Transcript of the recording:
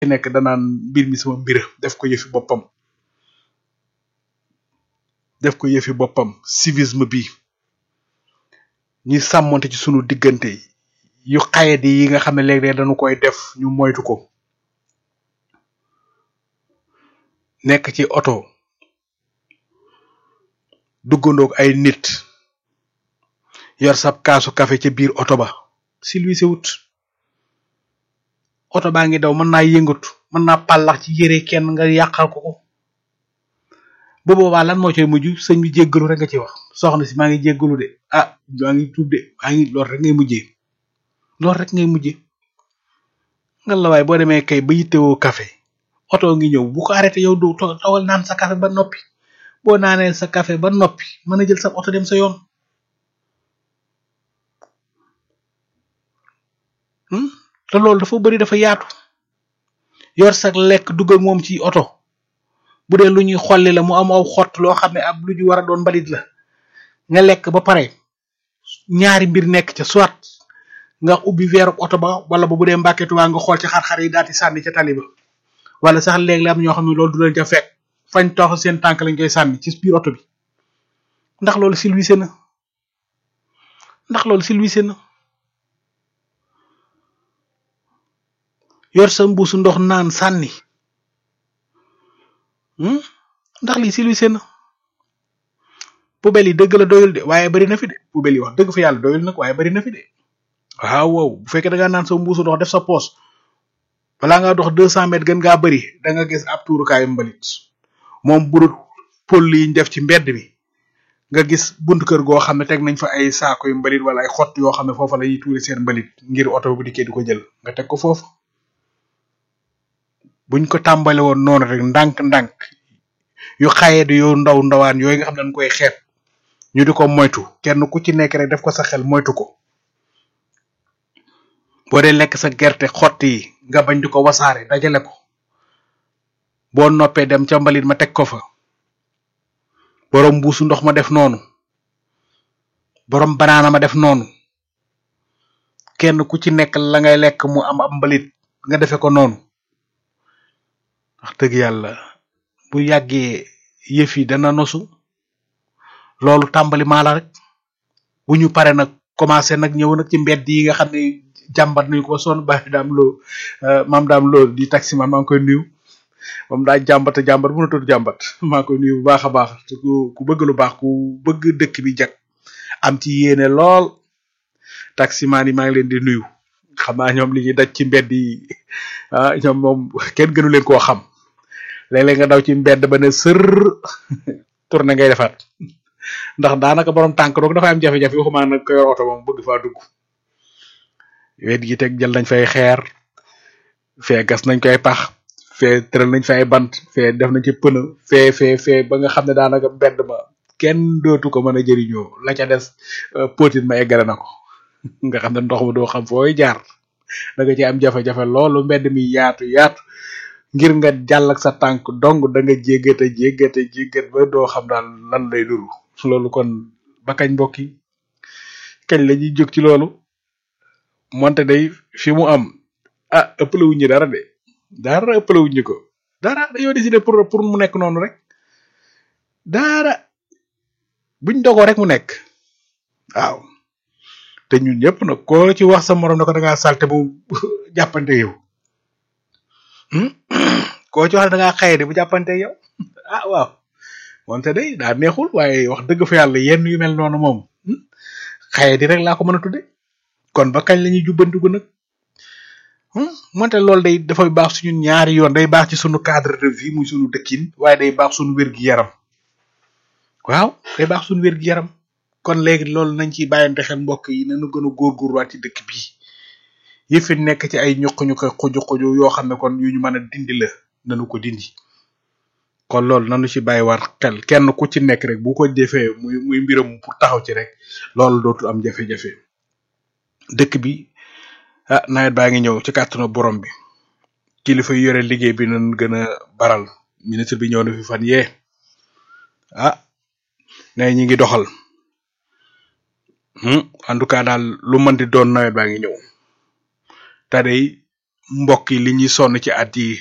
ci nekk danaan mbir mi sama mbir def ko yëfi boppam def ko yëfi boppam civisme bi ñi sàmmonte ci sunu diggante yu xayadi yi nga xam ne léeg-léeg dañu koy def ñu moytu ko nekk ci oto duggandoog ay nit yor sab kaasu café ca biir oto ba silwise wut oto baa ngi daw mën naa yëngatu mën naa pàllax ci yére kenn nga yàqal ko ko bu boobaa lan moo coy mujj sëñ bi jéggalu rek nga ci wax soxna si maa ngi jéggalu de ah maa ngi tuub de maa ngi loolu rek ngay mujjee loolu rek ngay mujjee nga la waaye boo demee kay ba yittewoo café oto ngi ñëw bu ko arrêté yow du tawal naan sa café ba noppi boo naanee sa café ba noppi mën a jël sa oto dem sa yoon te loolu dafa bari dafa yaatu yor sa lekk dugg ak moom ci oto bu dee lu ñuy xolli la mu am aw xott loo xam ne ab lu ñu war a doon mbalit la nga lekk ba pare ñaari mbir nekk ca soit nga ubbi weeru oto ba wala ba bu dee mbàkketu waa nga xool ci xar-xar yi daal di sànni ca tali ba wala sax léegi la am ñoo xam ne loolu du leen ca fekk fañ tox seen tànk lañ koy sànni ci biir oto bi ndax loolu silwise na ndax loolu silwise na yor sa mbuusu ndox naan sànni ndax lii silwise na poubelle yi dëgg la doyul de waaye bari na fi de poubelle yi wax dëgg fa yàlla doyul nag waaye bari na fi de waaw wow bu fekkee da ngaa naan sa mbuusu ndox def sa poos balaa ngaa dox deux cent mètres gën ngaa bari da nga gis ab tuurukaayu mbalit moom burut pël yi ñu def ci mbedd mi nga gis buntu kër goo xam ne teg nañ fa ay saako yu mbalit wala ay xott yoo xam ne foofa la ñuy tuuri seen mbalit ngir oto bu dikkee di ko jël nga teg ko foofu buñ ko tàmbale woon noonu rek ndànk-ndànk yu xayee di yu ndaw ndawaan yooyu nga xam ne dañ koy xeeb ñu di ko moytu kenn ku ci nekk rek def ko sa xel moytu ko boo dee lekk sa gerte xott yi nga bañ di ko wasaare dajale ko boo noppee dem ca mbalit ma teg ko fa borom mbuusu ndox ma def noonu borom banaana ma def noonu kenn ku ci nekk la ngay lekk mu am ab mbalit nga defe ko noonu wax dëgg yàlla bu yàggee yëf yi dana nosu loolu tàmbali maa la rek bu ñu pare nag commencé nag ñëw nag ci mbedd yi nga xam ne jàmbat nañu ko ba sonn bàyyi daam loo maam daam loo di taxi man maa ngi koy nuyu moom daa jàmbat a jàmbat bu na tudd jàmbat maa ngi koy nuyu bu baax a baax te ku ku bëgg lu baax ku bëgg dëkk bi jag am ci yéene lool taximaan yi maa ngi leen di nuyu xam naa ñoom li ñuy daj ci mbedd yi ah ñoom moom kenn gënu leen koo xam léeg-léeg nga daw ci mbedd ba ne sër tourné ngay defaat ndax daanaka borom tànk doog dafa am jafe-jafe waxuma nag ko yor oto moom bëgg faa dugg wet gi teg jël nañ fay xeer fee gas nañ koy pax fee tëral nañ fa ay bant fee def nañ ci pëna fee fee fee ba nga xam ne daanaka mbedd ma kenn dootu ko mën a jëriñoo la ca des potit ma eggale na ko nga xam ne ndox ma doo xam fooy jaar da nga ci am jafe-jafe loolu mbedd mi yaatu yaatu ngir nga jàll ak sa tànk dong da nga jéggate jéggate jéggat ba doo xam daal lan lay duru loolu kon ba kañ mbokk yi kañ la ñuy jóg ci loolu monte day fi mu am ah ëppale wuñ ñu dara de dara ëppale wuñ ñu ko dara dañoo décidé pour pour mu nekk noonu rek dara buñ dogoo rek mu nekk waaw te ñun ñëpp nag koo ci wax sa morom ne ko da ngaa salte bu jàppante yow koo ci wax da ngaa xaye de bu jàppante yow ah waaw moonte day daa neexul waaye wax dëgg fa yàlla yenn yu mel noonu moom xaye di rek laa ko mën a tudde kon ba kañ la ñuy jubbantiku nag moonte loolu day dafay baax suñu ñaari yoon day baax ci suñu cadre de vie muy suñu dëkkin waaye day baax suñu wér-gi-yaram waaw day baax suñu wér-gi-yaram kon léegi loolu nañ ciy bàyyante xel mbokk yi nañu gën a góorgóorluwaat ci dëkk bi yëfi nekk ci ay ñuq ñu koy xuju xuju yoo xam ne kon yu ñu mën a dindi la nañu ko dindi kon loolu nañu ci bàyyi war xel kenn ku ci nekk rek bu ko defee muy muy mbiram pour taxaw ci rek loolu dootul am jafe-jafe dëkk bi ah nawet baa ngi ñëw ci kàttanu borom bi kilifa yu yore liggéey bi nañ gën a baral ministre bi ñëw na fi fan yee ah ne ñi ngi doxal en tout cas daal lu mën di doon nawet baa ngi ñëw te day mbokk yi li ñuy sonn ci at yi